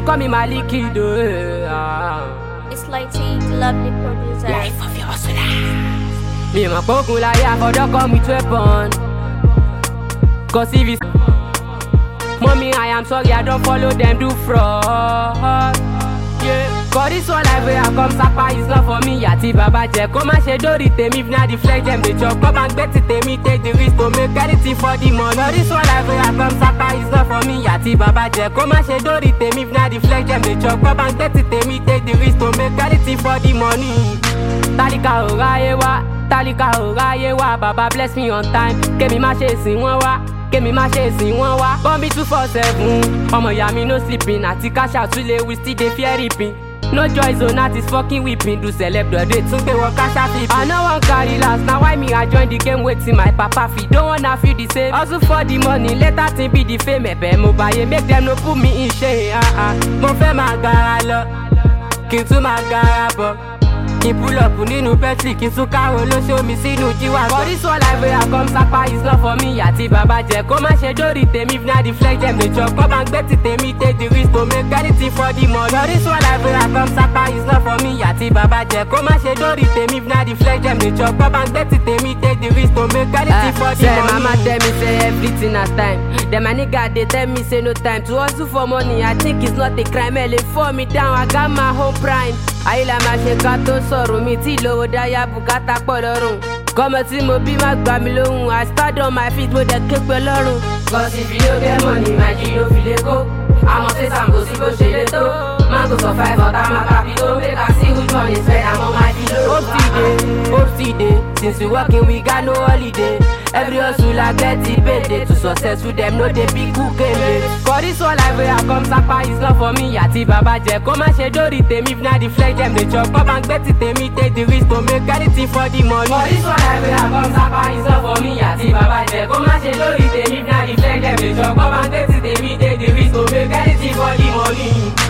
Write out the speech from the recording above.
them call me Maliki though. Ah. It's like T, the lovely producer. Life of your hustler. Me my pokun láyé àfọ̀dọ́ come with weapon. Cause if it's Mommy, I am sorry, I don't follow them, do fraud. Yeah. Cause this one life where I come sapa is not for me. Àti bàbá jẹ́ kó má ṣe dórí tèmi if na the flex dem dey chop. Come and gbé ti tèmi take the risk to make anything for the money. Cause this one life where I come sapa is not for me. Àti bàbá jẹ́ kó má ṣe dórí tèmi if na the flex dem dey chop. Come and gbé ti tèmi take the risk to make anything for the money. Tálíkà ò ráyé wá, tálíkà ò ráyé wá. Bàbá bless me on time, kémi má ṣe sìn wọ́n wá kémi má ṣe sìn wọ́n wá. bọ́m̀bì two four seven ọmọ ìyá mi no sleeping àti cash out tún lè we still dey fear ripping. no joy zone that is fucking weeping do celeb dọ̀dẹ̀ tún pé wọ́n cash out flipping. i no wan carry last na why me i join the game wetin my papa fit don wanna feel the same. hustle for the money later thing be the fame ẹ̀bẹ̀ mo bàyè make dem no put me in shame. ah ah mo fẹ́ máa gara lọ kí n tún máa gara bọ̀ kí n pull up nínú petri kí n tún káwọn olóṣòmi sínú jíwá. for this one life wey i come sapa is not for me àti bàbá jẹ kó má ṣe dórí tèmi if na the flex dem dey chop kọ́ bá ń gbé ti tèmi take the risk to make anything for the money. for this one life wey i come sapa is not for me àti bàbá jẹ kó má ṣe dórí tèmi if na the flex dem dey chop kọ́ bá ń gbé ti tèmi take the risk to make anything for the money. mama tell me say everything na time dem my nigga dey tell me say no time to hustle for money i think it's not a crime ẹ lè fall me down i got my home prime ayé la máa ṣe ká tó sọ̀rọ̀ mi tí lówó dáyà bùkátà pọ̀ lọ́rùn. kọ́mọ tí mo bí má gbà mí lóhùn i stand on my feet mo dẹ̀ ké pé lọ́rùn. cause if you no get money my g no fit lè kó àmọ́ ṣé sàmkò sí bó ṣe lè tó. mango survive ọ̀tá máa kà bí tó make i see which one is better àmọ́ máa di lóru. hope still dey hope still dey since we working we got no holiday. every hustler get the payday to successful dem no dey pick who came late. for this one life wey i come sapa is not for me àti bàbá jẹ kó má ṣe dórí tèmi if na the flex dem dey chop kọ́ bá ń gbé ti tèmi take the risk to make anything for the money. for this one life wey i come sapa is not for me àti bàbá jẹ kó má ṣe dórí tèmi if na the flex dem dey chop kọ́ bá ń gbé ti tèmi take the risk to make anything for the money.